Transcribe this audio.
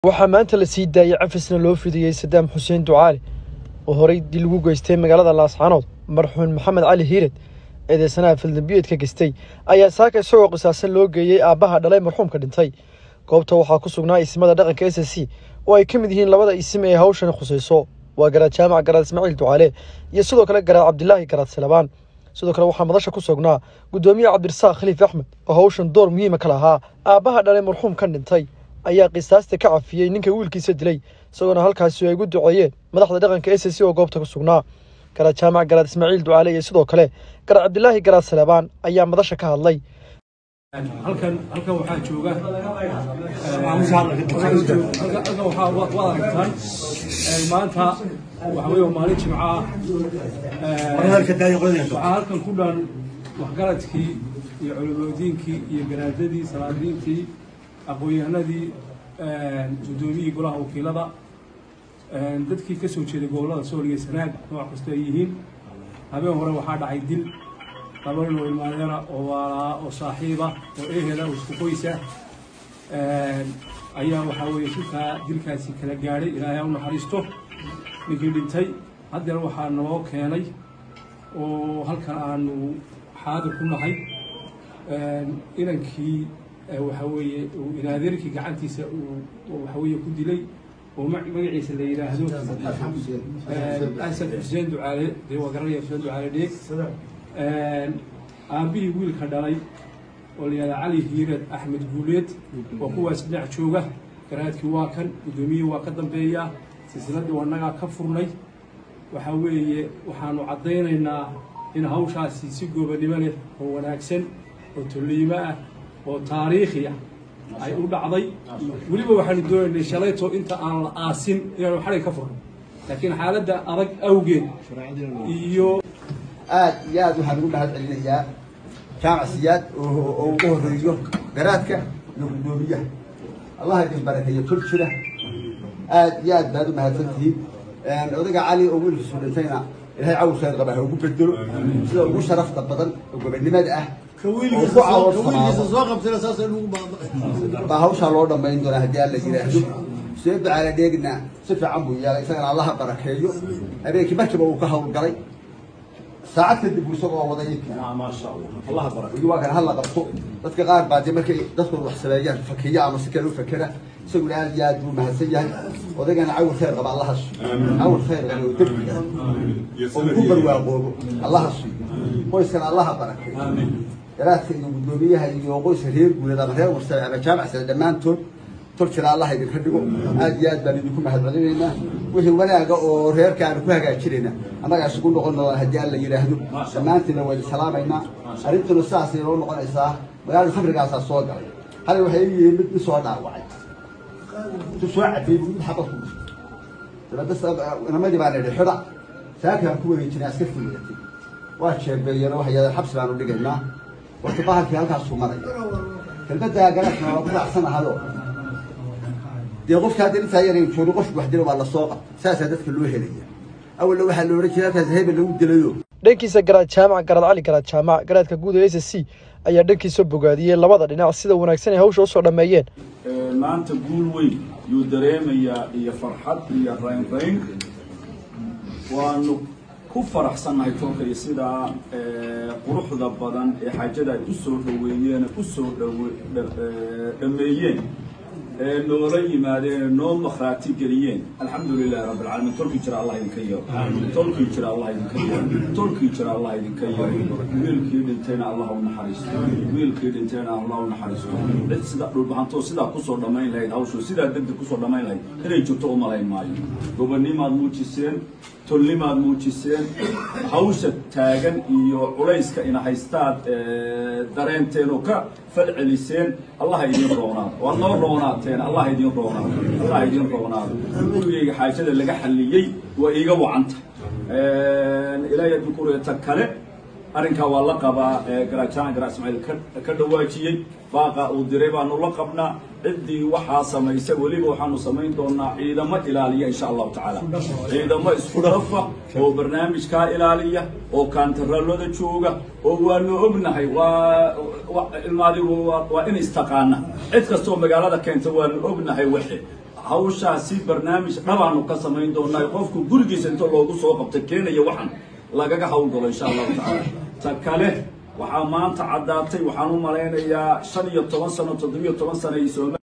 waxaa maanta la sii daayey cafisna loo fidiyey sadaam xuseen ducaali oo horey dil ugu geystay magaalada laascaanood marxuun maxamed cali hiired eedeysanaha faldambiyeed ka geystay ayaa saaka isagoo qisaasan loo geeyey aabbaha dhalay marxuumka dhintay goobta waxaa ku sugnaa isimada dhaqanka s c oo ay ka mid yihiin labada isim ee hawshani khusayso waa garaad jaamac garaad ismaaciil ducaale iyo sidoo kale garaad cabdilaahi garaad salabaan sidoo kale waxaa madasha ku sugnaa guddoomiye cabdirasaaq khaliif axmed oo hawshan door muhiima ka lahaa aabbaha dhalay marxuumkan dhintay ayaa qisaasta ka cafiyey ninka wiilkiisa dilay isagoona halkaasi ay ugu duceeyeen madaxda dhaqanka s c oo goobta ku sugnaa garaad jaamac garaad ismaaciil ducaale iyo sidoo kale garaad cabdilaahi garaad salabaan ayaa madasha ka hadlay halkan halkan waxaa jooga halkan waxaa waad aragtaan maanta waxa weeye waa maalin jimco ah waxaa halkan ku dhan waxgaradkii iyo culimadiinkii iyo garaadadii salaadiintii aqoon-yahanadii guddoomiyihii golaha wakiilada dadkii ka soo jeeday gobollada sooliga sanaag nooc kasta ay yihiin habeen hore waxaa dhacay dil laba nin oo ilmaadeera oo waalaa oo saaxiiba oo ehela oo isku qoysa ayaa waxaa weeye shilkaa dilkaasi kala gaadhay ilaahay ha u naxariisto ninkii dhintay haddana waxaa naloo keenay oo halkan aanu xaadir ku nahay inankii waxa weeye uu inaadeerkii gacantiisa uu waxa weeye ku dilay oo magaciisa la yidhaahdo xasan xuseen ducaale dee waa garanaya xuseen ducaale dheeg aabbihii wiilka dhalay oo la yihahda cali hiireed axmed guuleed waa kuwaas dhinac jooga garaadkii waa kan guddoomiyihii waa ka dambeeya silsiladdii wanagaa ka furnay waxa weeye waxaanu caddaynaynaa in hawshaasi si goobannimo leh oo wanaagsan oo tolliimo ah oo taariikhi ah ay u dhacday weliba waxaanu doonaynay shalayto inta aan la aasin inaanu xadhig ka furno laakiin xaaladda adag awgeed iyo aad iyo aad waxaan ugu mahad celinayaa jaamac siyaad oo ugu horeeyo garaadka iyo guddoomiyaha allah idin barakeeyo kor jira aad iyo aad baad u mahadsantihiin odayga cali oo wiilkiisu dhintayna ilahay cawl khayr qaba ha ugu bedelo sida ugu sharafta badan oo gobannimada ah baa hawshaa loo dhammayn doonaa haddii alla yidhaahdo see ducaala dheegna si fiican buu yeelay isagana allaha barakeeyo habeenkii markiiba uu ka hawlgalay saacad kadib buu isagoo waday waa kan hala qabto dadka qaar baa dee markay dadkooda wax sameeyaan fakiya ama si kale u fakera isaguna aad iyo aad buu mahadsan yahay odaygana cawil khayr qaba allaha siiyo cawil khayr qaba oo dembiga oo ku barwaaqoobo allaha siiyo qoyskana allaha barakeeyo garaadka iyo guddoomiyaha iyo qoyska reer guuleed ama reer warsare ama jaamac sare dhammaantood tol jira allah idinka dhigo aad iyo aad baan idinku mahad celinaynaa wixii wanaaga oo reerka aanu ku hagaajinayna annagaa isugu noqon doona haddii alla yidhaahdo dhammaantiina waydi salaamaynaa arrintuna sidaasay noo noqonaysaa magaalada khamrigaasaa soo galay halay waxay yihiin mid mid soo dhaawacay intu soo cadeeyey mid xabad ku dhistay dabadda inamadii baan idhi xidha saakaan ku wareejinay askar fuligatay waa jeebeeyeen waxay yadeen xabsi baanu dhigaynaa warta bahalkii halkaasuu maraya kelmadda garaadkana waa ku raacsanahayo dee qofka hadda intaa yar joogo qofku wax dilo waa la soo qabta saasaa dadka loo helaya awalna waxaa la odhan jiray halkaas hebel lagu dilayo dhankiisa garaad jaamac garaad cali garaad jaamac garaadka guud ee s c ayaa dhankiisa bogaadiyey labada dhinac sida wanaagsan ay hawsha usoo dhammeeyeen maanta guul weyn yuu dareemayaa iyo farxad iyo raynrayn waanu ku faraxsannahay tolka iyo sidaa quruxda badan ee xaajada ay u soo dhaweeyeen u soo dhameeyeen ee noola yimaadeen ee noo makhraati geliyeen alxamdu lilahi rabbi alcaalamiin tolkii jira allah idinka yeero tolkii jira allah idinka yeero tolkii jira allah idinka yeero wiilkii dhintayna allah u naxariisto wiilkii dhintayna allah u naxariisto cid sida dhulbahantoo sidaa kusoo dhammayn lahayd hawshu sidaa degdeg kusoo dhammayn lahayd inay jirto u malayn maayo gobonnimaad muujiseen tolnimaad muujiseen hawsha taagan iyo culayska ina haystaad dareenteen oo ka falceliseen allaha idin roonaado waad noo roonaateen allah idin roonaado allah idin roonaado gurigayga xaajada laga xalliyey waa iiga wacanta ilaahay haddii kureeta kale arrinkaa waa la qabaa garaajaan garaa ismaaciil ka dhawaajiyey baaqa uu diray baanu la qabnaa ciddii waxaa samaysa weliba waxaanu samayn doonaa ciidamo ilaaliya insha allahu tacaala ciidamo isku dhafa oo barnaamijkaa ilaaliya oo kaantaraalada jooga oo waanu ognahay waa ilmaadigu waa in istaqaana cid kastoo magaalada keenta waanu ognahay waxe hawshaasi barnaamij dhabaanu ka samayn doonaa qofku gurigiisa inta loogu soo qabta keenaya waxan lagaga hawlgalo insha allahu tacaala ta kale waxaa maanta caddaatay waxaan u malaynayaa shan iyo toban sano toddobiyo toban sano ay sooma